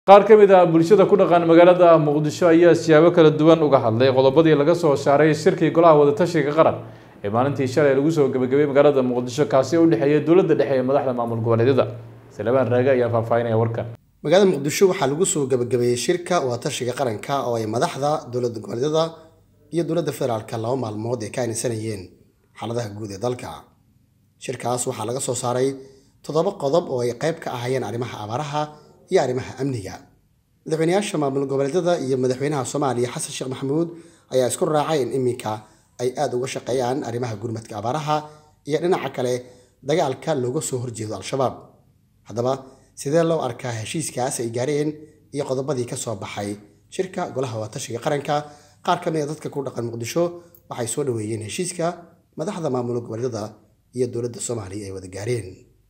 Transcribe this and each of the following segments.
qaar ka mid ah bulshada ku dhaqan magaalada muqdisho ayaa siyaabo kala duwan uga hadlay qodobadii laga soo saaray shirkii golaha wadatashiga qaran ee maalintii shalay lagu soo gebagabay magaalada muqdisho kaasi oo u dhexeeya dowladda dhexe ee madaxda maamul goboleedyada salebaan raage ayaa faahfaahinaya warkan magaalada muqdisho waxaa lagu soo gabagabeeyey shirka wadatashiga qaranka oo ay madaxda dowladda goboleedyada iyo dowladda federaalka laba maalmood ay ka aaminsanayeen xaaladaha guud ee dalka shirkaas waxaa laga soo saaray toddoba qodob oo ay qayb ka ahayeen arrimaha abaaraha iyo arrimaha amniga madaxweyneyaasha maamul goboleedyada iyo madaxweynaha soomaaliya xasan sheekh maxamuud ayaa isku raacay in iminka ay aada uga shaqeeyaan arrimaha gurmadka abaaraha iyo dhinaca kale dagaalka looga soo horjeedo al-shabaab haddaba sidee loo arkaa heshiiskaas ay gaareen iyo qodobadii ka soo baxay shirka golaha wadatashiga qaranka qaar ka mid a dadka ku dhaqan muqdisho waxay soo dhaweeyeen heshiiska madaxda maamul goboleedyada iyo dowladda soomaaliya ay wada gaareen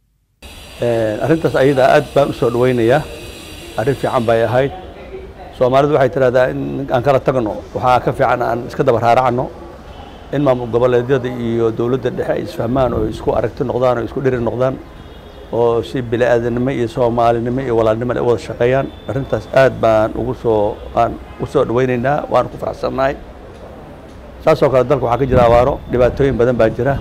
arrintaas ayada aad baan u soo dhawaynayaa arrin fiican bay ahayd soomaalidu waxay tidhahdaa in aan kala tagno waxaa ka fiican aan iska daba raaracno in maamul goboleedyada iyo dowladda dhexe ay isfahmaan oo isku aragti noqdaan oo isku dhiri noqdaan oo si bili-aadanimo iyo soomaalinimo iyo walaalnimo ay wada shaqeeyaan arrintaas aad baan ugu soo aan u soo dhawaynaynaa waan ku faraxsannahay saasoo kale dalka waxaa ka jira abaaro dhibaatooyin badan baa jira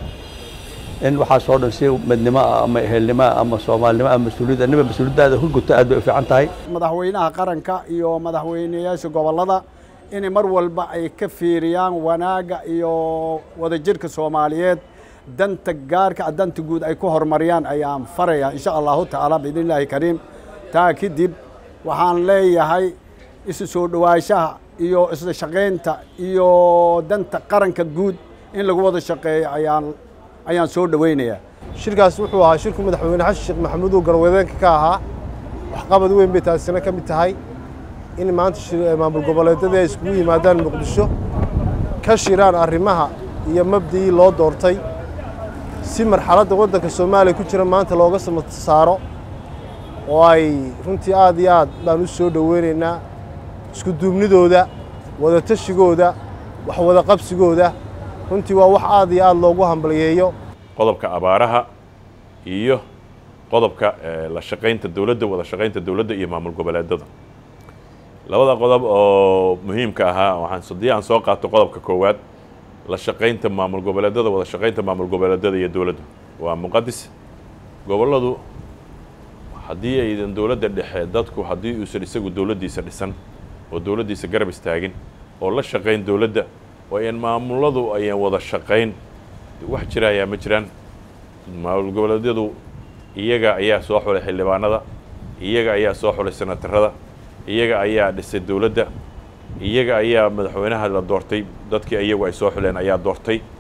in waxaasoo dhan si midnimo ah ama ehelnimo ah ama soomaalinimo ama mas-uuliyadda niba mas-uuliyaddaada ku guto aad bay u fiican tahay madaxweynaha qaranka iyo madaxweyneyaasha gobollada in mar walba ay ka fiiriyaan wanaagga iyo wadajirka soomaaliyeed danta gaarka danta guud ay ku horumariyaan ayaan faraya insha allahu tacaala biidn illaahi kariim taa kadib waxaan leeyahay isu soo dhowaanshaha iyo isla shaqaynta iyo danta qaranka guud in lagu wada shaqeeyo ayaan ayaan soo dhawaynayaa shirkaas wuxuu ahaa shirku madaxweyne xasan sheekh maxamuud oo garwadeenka ka ahaa waxqabad weyn bay taasina ka mid tahay in maanta maamul goboleedyada ay iskugu yimaadaan muqdisho ka shiraan arrimaha iyo mabdii loo doortay si marxaladda waddanka soomaaliya ku jira maanta looga saaro oo ay runtii aad iyo aad baan u soo dhoweynaynaa isku duubnidooda wadatashigoodda wax wada qabsigooda runtii waa wax aad iyo aad loogu hambalyeeyo qodobka abaaraha iyo qodobka la shaqaynta dowladda wada shaqaynta dowladda iyo maamul goboleedada labada qodob oo muhiimka ahaa waxaan haddii aan soo qaato qodobka koowaad la shaqaynta maamul goboleedada wada shaqaynta maamul goboleedada iyo dowladda waa muqadis gobolladu haddii aydan dowladda dhexe dadku haddii uusan isagu dowladdiisa dhisan oo dowladdiisa garab istaagin oo la shaqayn dowladda oo ayan maamuladu ayan wada shaqayn wax jira ayaa ma jiraan maamul goboleedyadu iyaga ayaa soo xulay xildhibaanada iyaga ayaa soo xulay senatarada iyaga ayaa dhisay dowladda iyaga ayaa madaxweynaha la doortay dadkii iyagu ay soo xuleen ayaa doortay